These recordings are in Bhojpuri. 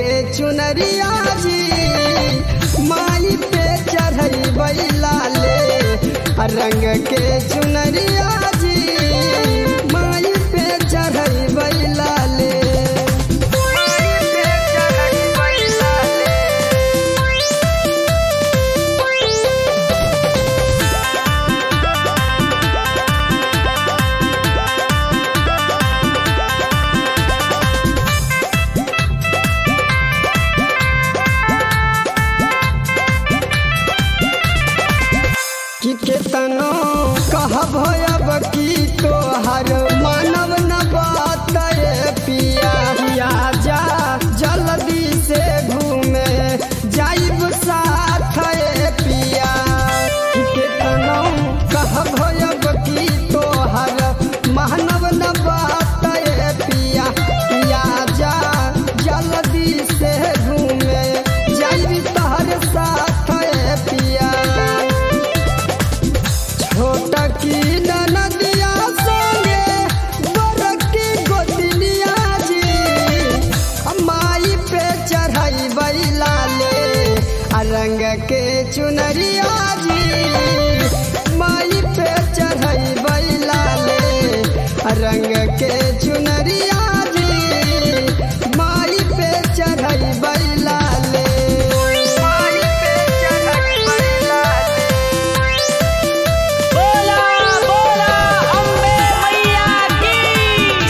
के चुनरिया जी माई पे चढ़ई बैला ले रंग के चुनरिया जी माई पे चढ़ई बैला ले माई पे चढ़ई बैला ले कि केतनो कहब अब की तोहर मानव न बात रे पिया या जा जल्दी से घूमे जाइब साथ रे पिया कि केतनो कहब अब की तोहर मानव न बात रे पिया या जा जल्दी से घूमे जाइब तहर साथ रे पिया छोटा की ननदिया संगे बड़की गोतनिया जी माई पे चढ़ाई बैला ले आ रंग के चुनरिया जी माई पे चढ़ाई बैला ले आ रंग के चुनरिया जी माई पे चढ़ाई बैला ले माई पे चढ़ाई बैला ले बोला बोला अम्बे मैया की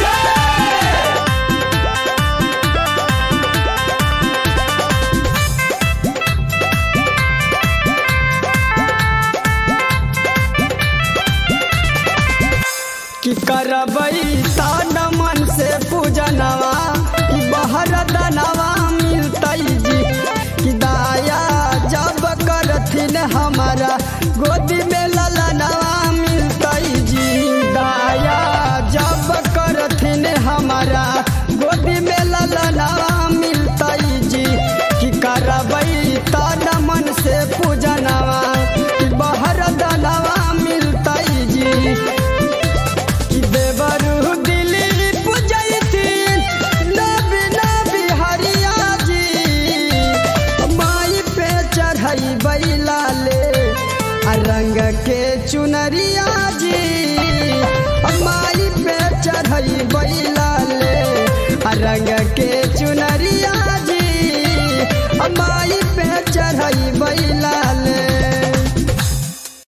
कि करबई तान मन से पूजनवा कि बहर दनवा मिलतई जी कि दाया जब करथिन हमारा गोदी में ललनवा मिलतई जी दाया जब करथिन हमारा गोदी में ललनवा मिलतई जी कि करबई तान मन से पूजनवा कि बहर दनवा मिलतई जी कि देवरु दिल्ली पुजैथिन नबी नबी हरिया जी माई पे चढ़ई बैला ले आ रंग के चुनरिया जी माई पे चढ़ई बैला ले आ रंग के चुनरिया जी माई